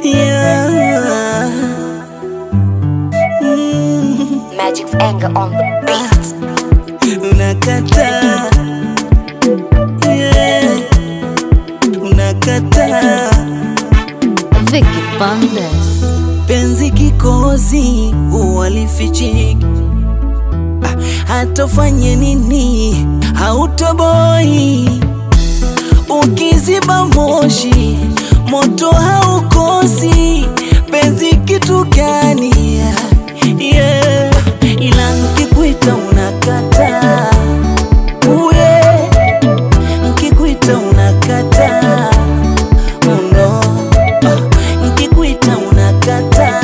yeah. Mm, Magic's anger on the beat. unakataa yeah. unakataa Vicky Bandes. penzi kikozi uwalifichiki Ah, hatofanye nini hautoboi ukiziba moshi moto haukosi penzi kitu gani yeah. ila nkikuita unakata uye nkikuita unakata uno ah, nkikuita unakata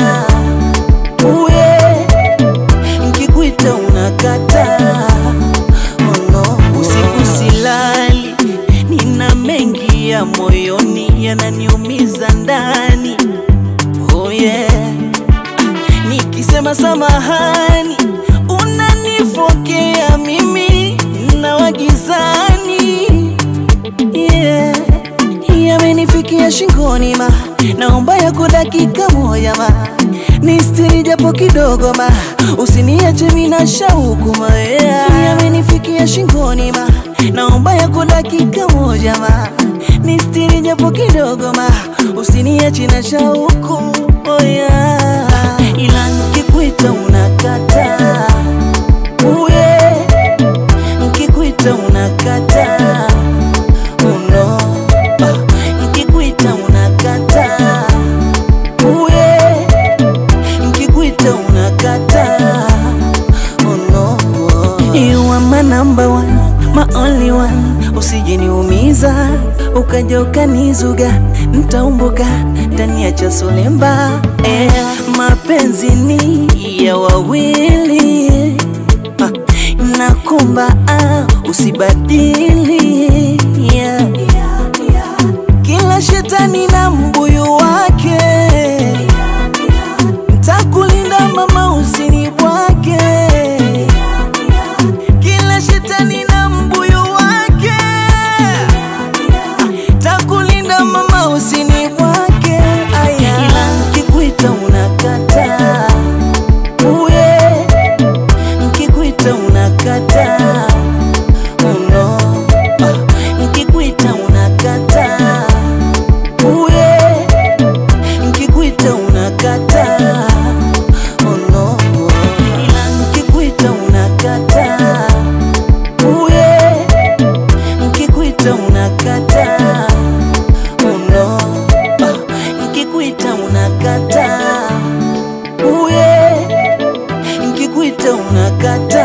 uye nkikuita unakata uno usiku silali nina mengi ya moyoni yananiumiza ndani oh yeah. nikisema samahani unanifokea mimi na wagizani yeah. yamenifikia shingoni ma naomba yako dakika moja ma nistiri japo kidogo ma usiniache mina shauku ma yeah. yamenifikia shingoni ma naomba yako dakika moja ma nistiri japo kidogo ma usiniache na shauku oh yeah. ila nkikuita unakata uye nkikuita unakata uno ah, nkikuita unakata uye nkikuita unakata uno you are my number one my only one usijeniumiza ukaja ukanizuga ntaumbuka ndani ya cha solemba eh, mapenzi ni ya wawili ah, nakumba ah, usibadili yeah. kila shetani na mbuyu wake ntakulinda mama usini bwake kila shetani na mbuyu wake takulinda mama usini bwake aya ila nkikuita unakata uye nkikuita unakata uno ah, nkikuita unakata uye nkikuita unakata uno ila nkikuita unakata uye nkikuita unakata uno ah, nkikuita unakata uye nkikuita unakata